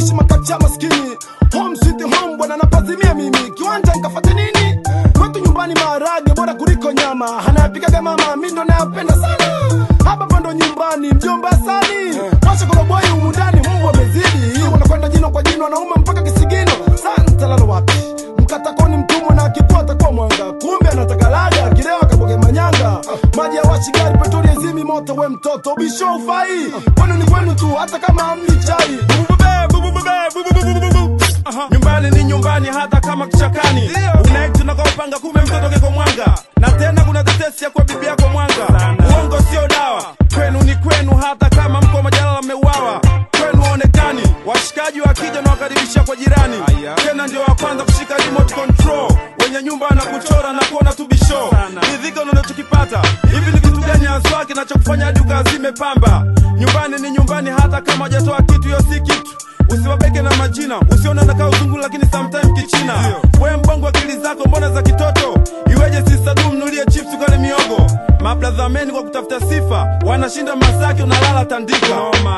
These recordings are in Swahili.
naishi makacha maskini home sweet home bwana napazimia mimi kiwanja nkafate nini kwetu nyumbani maharage bora kuliko nyama anayapikaga mama mi ndo nayapenda sana hapa pando nyumbani mjomba sani washa koroboi humu ndani mbwa amezidi wanakwenda jino kwa jino wanaume mpaka kisigino santa lalo wapi mkatakoni mtumwa na akikuwa atakuwa mwanga kumbe anataka laga akilewa kaboge manyanga maji ya washigari petroli ezimi moto we mtoto bisho ufai kwenu ni kwenu tu hata kama amni chai nyumbani ni nyumbani hata kama kichakani unaiti unakaopanga kume mtoto keko mwanga na tena kuna tetesi ya kwa bibi yako mwanga uongo sio dawa kwenu ni kwenu hata kama mko majalala mmeuawa kwenu waonekani washikaji wakija na wakaribisha kwa jirani tena ndio wa kwanza kushika remote control wenye nyumba na kuchora na kuona tu bisho ridhika unachokipata hivi ni kitu gani haswa kinachokufanya hadi ukazime pamba nyumbani ni nyumbani hata kama hajatoa kitu hiyo si kitu usiwabeke na majina usione nakaa uzungu lakini sometime kichina we mbongo akili zako mbona za kitoto iweje sisadu mnulie chips ukale miogo mabradhameni kwa kutafuta sifa wanashinda masaki unalala tandika Noma.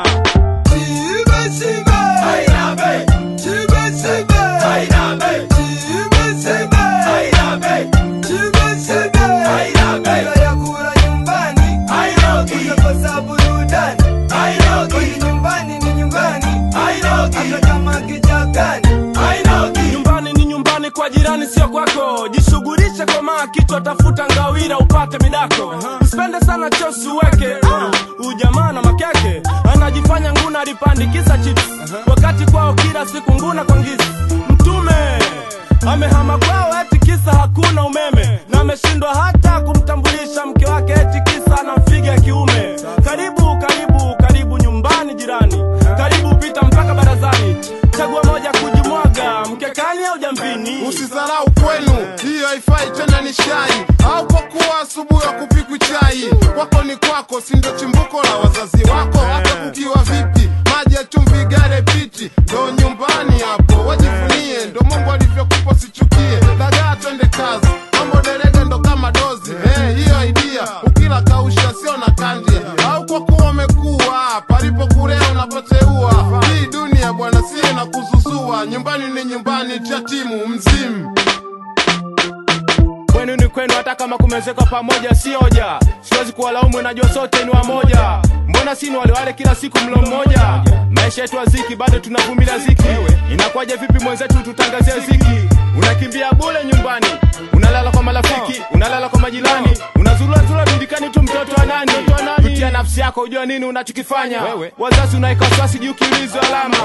nyumbani ni nyumbani kwa jirani sio kwako jishughulishe kwa maa kichwa tafuta ngawira upate midako usipende sana chosi uweke uh, ujamaa na makeke anajifanya nguna alipandikiza chips wakati kwao kila siku nguna kwa ngizi mtume amehama kwao eti kisa hakuna umeme na ameshindwa hata kumtambulisha mke wake eti kisa anamfiga ya kiume karibu karibu karibu nyumbani jirani karibu pita mpaka barazani chagua moja kujimwaga mkekani au jambini Usisarau kwenu, hiyo haifai tena ni shai au kwa kuwa asubuhi wa kupikwi chai. Kwako ni kwako, si ndio chimbuko la wazazi wako. Hata kukiwa vipi, maji ya chumvi, gare piti, ndo nyumbani hapo. Wajivunie, ndo Mungu alivyokupa, sichukie. Dagaa twende kazi, mambo derege ndo kama dozi. Eh, hiyo idea ukila kausha sio na kandia, au kwa kuwa umekuwa palipo kulea unapoteua. Hii dunia bwana, sie na kuzuzua. Nyumbani ni nyumbani, tia timu mzimu. kwenu ni kwenu hata kama kumezekwa pamoja si hoja siwezi kuwalaumu najua sote ni wamoja mbona sini walewale kila siku mlo mmoja maisha yetu aziki bado tunavumilia ziki inakuwaje vipi mwenzetu tutangazie ziki unakimbia bule nyumbani unalala kwa marafiki unalala kwa majirani unazulazula dundikani tu mtoto wa nani kutia nafsi yako ujua nini unachokifanya wazazi unaeka wasiwasi juu kiulizo alama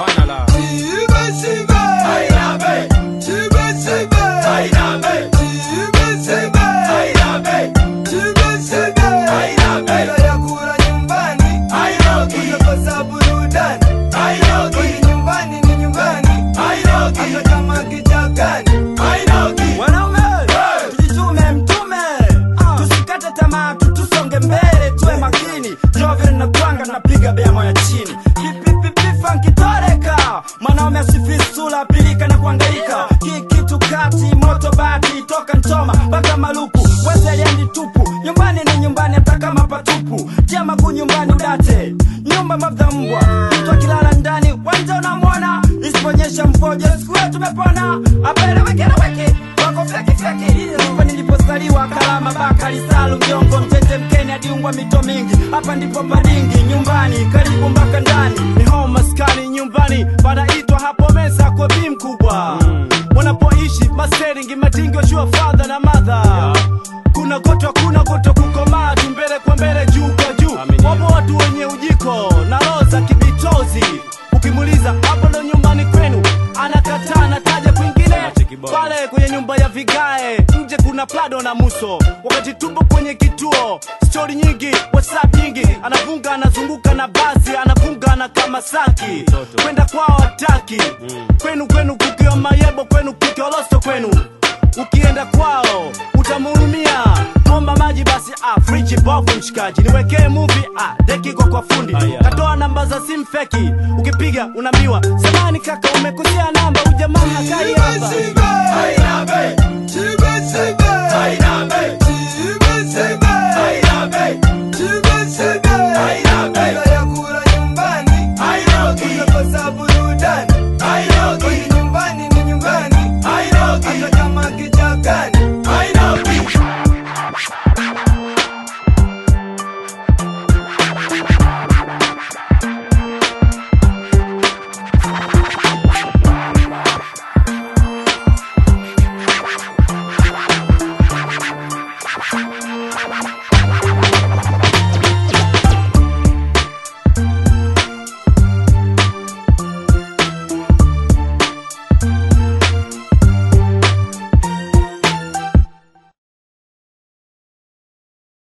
wanaume tujitume mtume tusikate tamaa tu tusonge mbele tuwe makini jovile na kwanga napiga beamo ya chini pipipipifankitoreka mwanaume asifisula pilika na kuangaika kikitu kati moto bati toka nchoma mpaka maluku wezeliendi tupu nyumbani ni nyumbani hata kama patupu tia maguu nyumbani udate nyumba mavya mbwa mtu akilala ndani wanja unamwona isiponyesha mfojo siku yetu tumepona apelewekeweke wako fyekifyeki hapa nilipozaliwa kalama bakari salu mjongo mtete mkeni adiungwa mito mingi hapa ndipo padingi nyumbani karibu mpaka ndani ni home maskani nyumbani panaitwa hapo meza kwa bi mkubwa wanapoishi masteringi matingi washua fadha na madha kuna goto kuna goto kukomaa tu mbele kwa mbele juu kwa juu wapo watu wenye ujiko na roho za kibitozi ukimuuliza hapo ndo nyumbani kwenu anakataa anataja kwingine pale kwenye nyumba ya vigae nje kuna plado na muso wakati tupo kwenye kituo stori nyingi whatsapp nyingi anavunga anazunguka na basi anafunga na kama saki kwenda kwao hataki kwenu kwenu kukiwa mayebo kwenu kukiwa losto kwenu ukienda kwao utamhurumia omba maji basi ah, friji bovu mshikaji niwekee muvi ah, deki kwa kwa fundi katoa namba za simu feki ukipiga unaambiwa samani kaka umekosea namba ujamaa hakai hapa